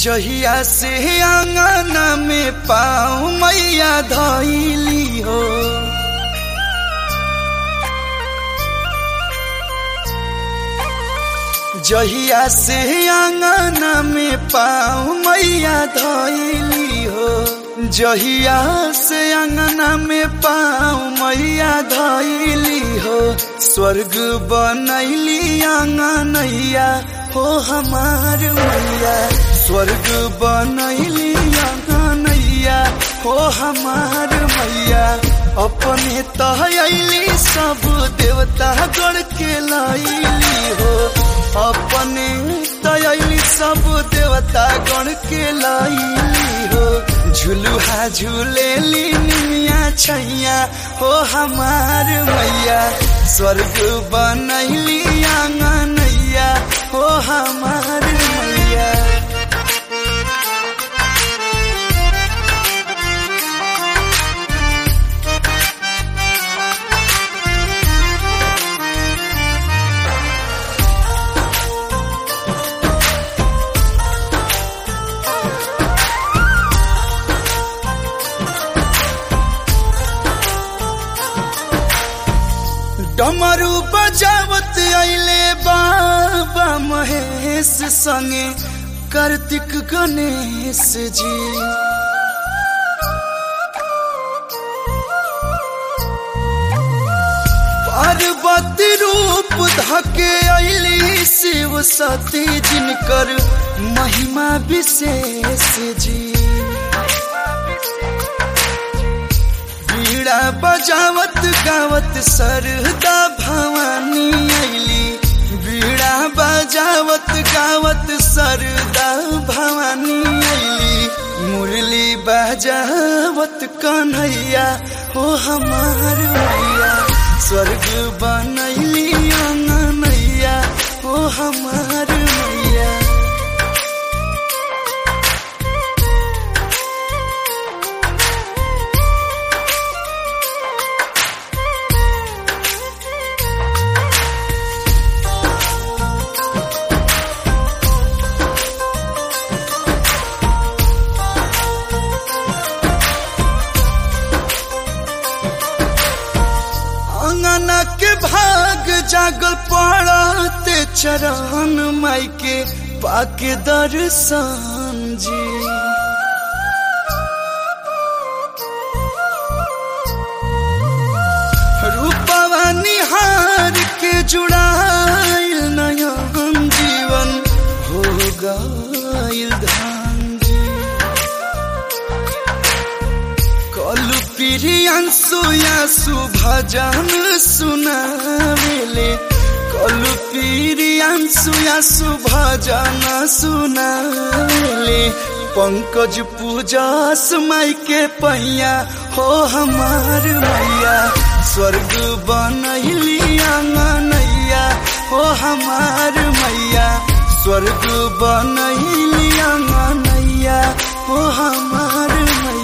जहिया से आंगना में पाँव मैया धैली हो जहिया से आंगना में पाँव मैया धैली हो जहिया से अंगना में पाँव मैया धैली हो स्वर्ग बनैली आंगनैया हो हमार मैया स्वर्ग बनैली आंगनैया हो हमार मैया अपने तहली सब देवता गढ़ के लैली हो अपने तयली सब देवता गण के लैली हो झुलुहा झूलेली निमिया छैया हो हमार मैया स्वर्ग बनैली आंगनैया हो हमार मैया डमरू बजावत आइले बाबा महेश संगे कार्तिक गणेश जी पार्वती रूप धके अली शिव सती जिनकर महिमा विशेष जी बीड़ा बजावत गावत सरदा भवानी अली बीड़ा बजावत गावत सरदा भवानी अली मुरली बजावत कन्हैया हो हमार मैया स्वर्ग बनैली अंगनैया हो हमार मैया अंगना के भाग जागल पड़ते चरण माई के पाके दर्शन जी रूपवा निहार के जुड़ाइल नयन जीवन हो गइल धान जी कलु प्रियांशु यासु भजन सुनावेले कलु प्रियांशु यासु भजन सुनावेले पंकज पूजस माई के पैया हो हमार मैया स्वर्ग बनैली आंगनैया हो हमार मैया स्वर्ग बनैली आंगनैया हो हमार मैया